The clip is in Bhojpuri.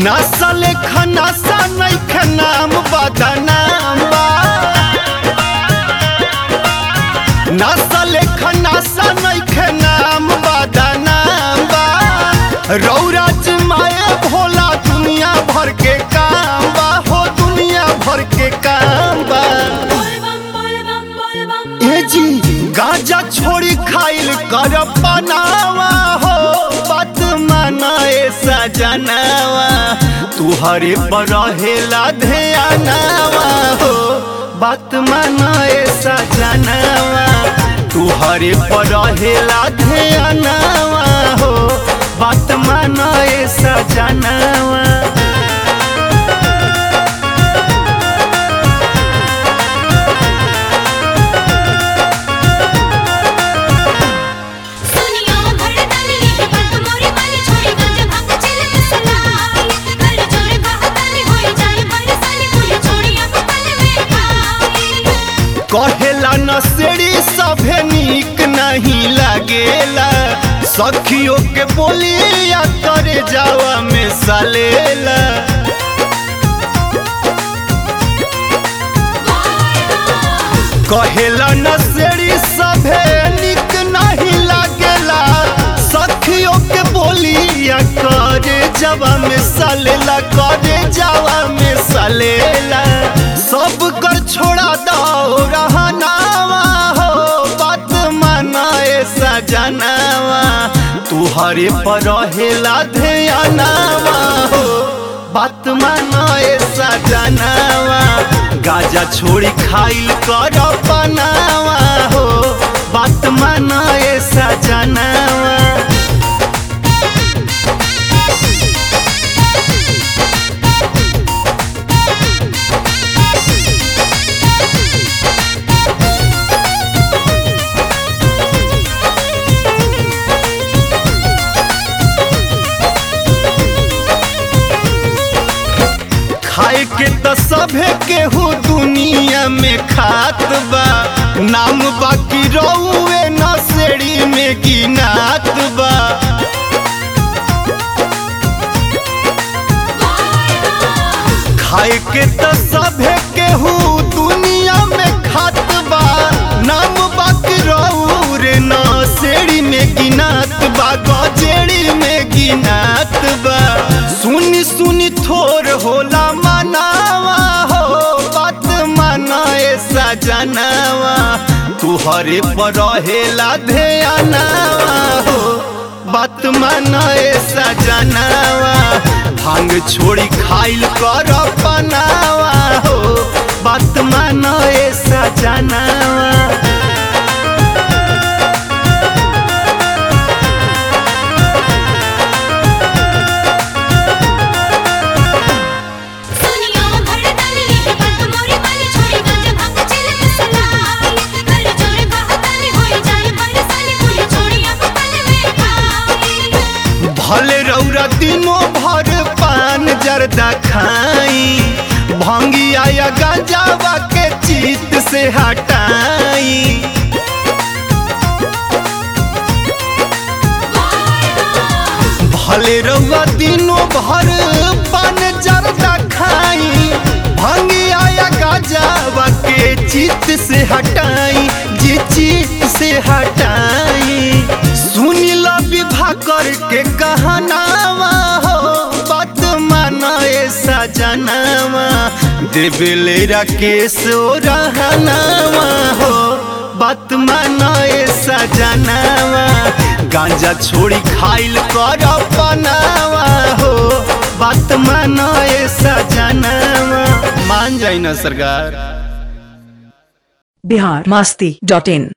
नसल खनासा नैखे नाम बदनाम बा नसल खनासा नैखे नाम बदनाम बा रौरा माए भोला दुनिया भर के काम बा हो दुनिया भर के काम बा ए जी गांजा छोड़ी खाइल कर बनावा हो बात माना ए सजनावा तुहरे पर रहेला ध्यानावा हो बात माना ए सजनावा तुहरे पर रहेला ध्यानावा हो बात माना ए सजनावा सुनियो भड़कन ये बात मोरी वाली छोड़ी गंज भांग चिल मिसलाई कर जोर कहतन होई जाए बरसाली बोली छोड़ी अब पल में खाई कहेला नसेड़ी सभे नीक नहीं लागेला सखियों के बोलिया करे जावा में सलेला कहेला नसेड़ी सभे नीक नहीं लागेला सखियों के बोलिया करे जावा में सलेला करे जावा में सलेला सब कर छोड़ा दो रहनावा हो बात माना ए सजनावा तुहरे पर रहेला ध्यानावा हो बात माना ए सजनावा गाजा छोड़ी खाइल कर बनावा हो बात माना ए सजनावा खाए के त सभे केहू दुनिया में खात बा नाम बाकी रहुए नसेड़ी में गिनात बा खाए के त सभे केहू दुनिया में खात बा नाम बाकी रहू रे नसेड़ी में गिनात बा गजेड़ी में गिनात बा सुनी सुनी थोर होला मनावा हो बात माना ए सजनावा तुहरे पर रहेला ध्यानावा हो बात माना ए सजनावा भांग छोड़ी खाइल कर बनावा हो बात माना ए सजनावा सुनियो भड़कन ये बात मोरी वाली छोड़ी गंज भांग चिल मिसलाई कर जोर कहतन होई जाए बरसाली बोली छोड़ी अब पल में खाई भले रौरा दिनों भर पान जर्दा खाई भंगिया या गांजावा के चित से हटाई भले रौआ दिनों भर पान जर्दा खाई भंगिया या गांजावा के चित से हटाई जी चित से हटाई सुनी लो विवाह करके कहनावा हो बात माना ए सजनावा देवेले राकेश ओ रहनावा हो बात माना ए सजनावा गांजा छोड़ी खाइल कर बनावा हो बात माना ए सजनावा मान जाई ना सरकार बिहार मस्ती डॉट इन